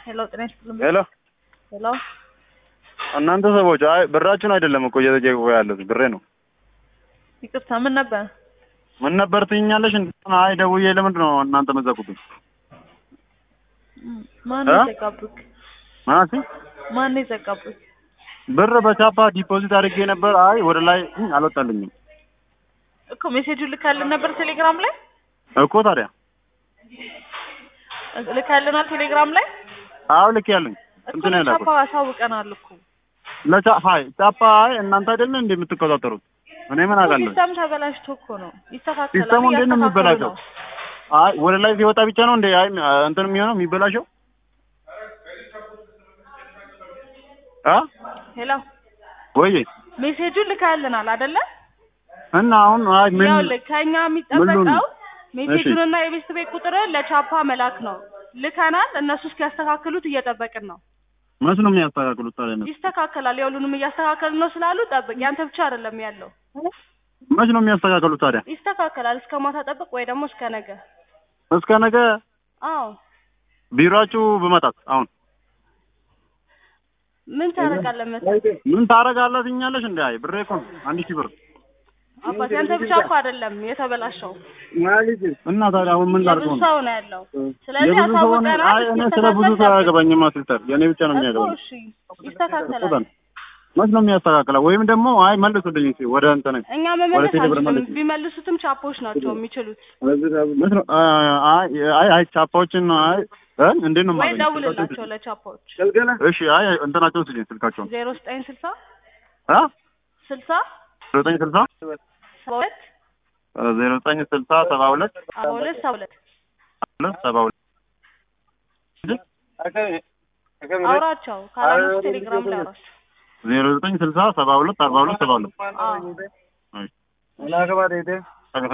ሄሎ ጤና ይስጥልኝ። ሄሎ ሄሎ እናንተ ሰዎች አይ ብራችሁን አይደለም እኮ እየጠየቁ ያሉት ብሬ ነው። ይቅርታ ምን ነበር? ምን ነበር ትይኛለሽ? አይ ደውዬ ለምንድን ነው እናንተ መዘጉብኝ? ማን እ? የዘጋብክ? ማለት ማን የዘጋብክ? ብር በቻፓ ዲፖዚት አድርጌ ነበር። አይ ወደ ላይ አልወጣልኝም እኮ ሜሴጁን ልካልን ነበር ቴሌግራም ላይ እኮ ታዲያ። ልካልናል ቴሌግራም ላይ አዎ ልክ ያለኝ እኮ እንትን ያላኩት ለቻፓ አሳውቀናል እኮ ለቻ ሀይ ቻፓ አይ እናንተ አይደለ እንዴ የምትቆጣጠሩት? እኔ ምን አውቃለሁ? ሲስተም ተበላሽቶ እኮ ነው ይስተካከላል። ሲስተሙ እንዴት ነው እያስተካከሉ የሚበላሸው? ነው። አይ ወደ ላይ ሲወጣ ብቻ ነው እንዴ አይ እንትን የሚሆነው የሚበላሸው? አ ሄሎ ወይ ሜሴጁን ልካልናል አይደለ? እና አሁን አይ ምን ያው ልክ ከኛ ምን የሚጠበቀው ልሁን? ሜሴጁንና የቤስት ቤት ቁጥርን ለቻፓ መላክ ነው። ልከናል። እነሱ እስኪያስተካክሉት እየጠበቅን ነው። መች ነው የሚያስተካክሉት ታዲያ? እነሱ? ይስተካከላል። የሁሉንም እያስተካከልን ነው ስላሉ ጠብቅ። ያንተ ብቻ አይደለም ያለው፣ መች ነው የሚያስተካክሉት ታዲያ? ይስተካከላል። እስከ ማታ ጠብቅ ወይ ደግሞ እስከ ነገ። እስከ ነገ አዎ ቢሮአችሁ ብመጣት አሁን ምን ታደርጋለህ መሰለህ ምን ታረጋለህ ትኛለሽ? እንዴ አይ ብሬ እኮ ነው አንድ ሺህ ብር አባት፣ ያንተ ብቻ እኮ አይደለም የተበላሸው፣ እና ታዲያ አሁን ምን የብዙ ላድርገው ነው? ሰው ነው ያለው። ስለዚህ የብዙ ሰው ሆነ አሳውቀናል። አይ እኔ ስለ ብዙ ሰው አያገባኝማ ሲስተር፣ የእኔ ብቻ ነው እኮ የሚያገባኝ። እሺ ይስተካከላል። መች ነው የሚያስተካክለው? ወይም ደግሞ አይ መልሱልኝ እስኪ ወደ እንትን እኛ ወደ መመለስ ቴሌብር አንችልም። መልስ ቢመልሱትም ቻፖች ናቸው የሚችሉት። መች ነው አይ አይ አይ ቻፓዎችን አይ እ እንዴት ነው ወይ የማገኘው? ደውልላቸው ለቻፖች እሺ አይ እንትናቸውን ስጪኝ ስልካቸውን ዜሮ ዘጠኝ ስልሳ አ ስልሳ ዘጠኝ ስልሳ ሰባ ሁለት ዜሮ ዘጠኝ ስልሳ ሰባ ሁለት ሰባ ሁለት ሰባ ሁለት ሁለት ሰባ ሁለት አውራቸው ካላነሱ ቴሌግራም ላይ አውራቸው። ዜሮ ዘጠኝ ስልሳ ሰባ ሁለት አርባ ሁለት ሰባ ሁለት አዎ እሺ